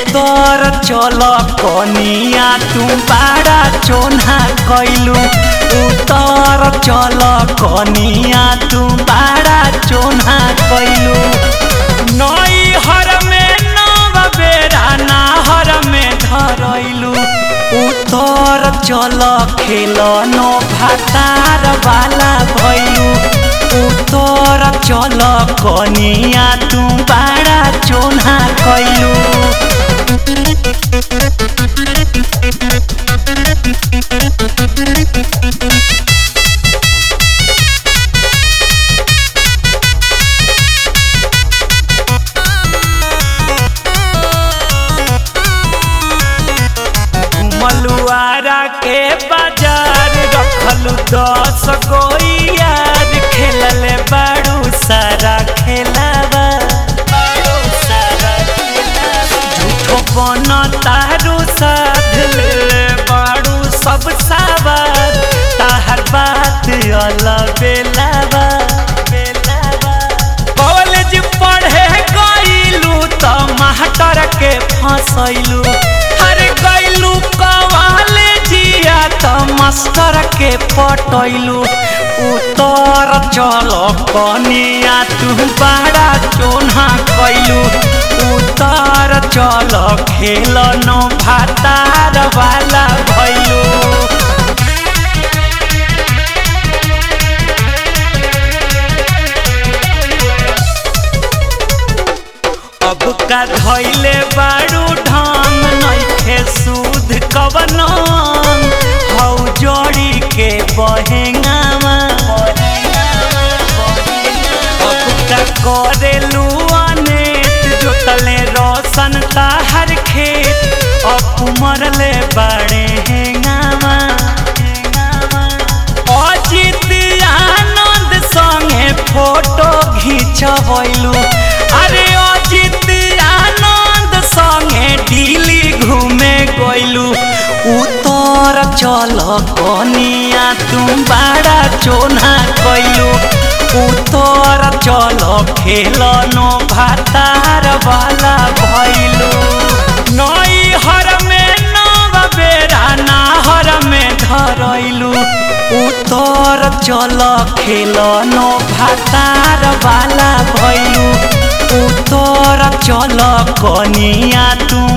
उतर चल कनिया तू बाड़ा चोना कैलू उतर चल कनिया तू बाड़ा चोना कैलू नई हर में नव बेरा नाहर में धरैलू उतर चल खेल नो भातार वाला भैलू उतर चल कनिया तू बाड़ा चोना कैलू मलुआरा के बाजार रखलू दस गो यार खेलले बाड़ू सारा खेलावा झूठो बन तारू साध ले बाड़ू सब सावर ताहर बात अलग बेलावा कॉलेज पढ़े गईलू त मास्टर के फंसैलू अरे गईलू कॉलेजिया त मास्टर के पटैलू उतर चल कनिया तू बड़ा चोना कैलू उतर चल खेल नो भातार वाला भैलू अब का धैले बारू ढंग नइखे सूद कवन हौ जोड़ी के बहेंगावा अब का करेलू अनेत जोतले रोशन ताहर खेत अब मरले बाड़े हेंगावा अजित आनंद संगे फोटो घिंचबैलू अरे अजित आनंद संगे दिल्ली घूमे गइलू उतर चल कनिया तू बड़ा चोना कैलू उतर चल खेल नो भातार वाला भैलू नई हर में नव बेरा नाहर में धरैलू उतर चल खेल नो भातार वाला भैलू उतर चल कनिया तू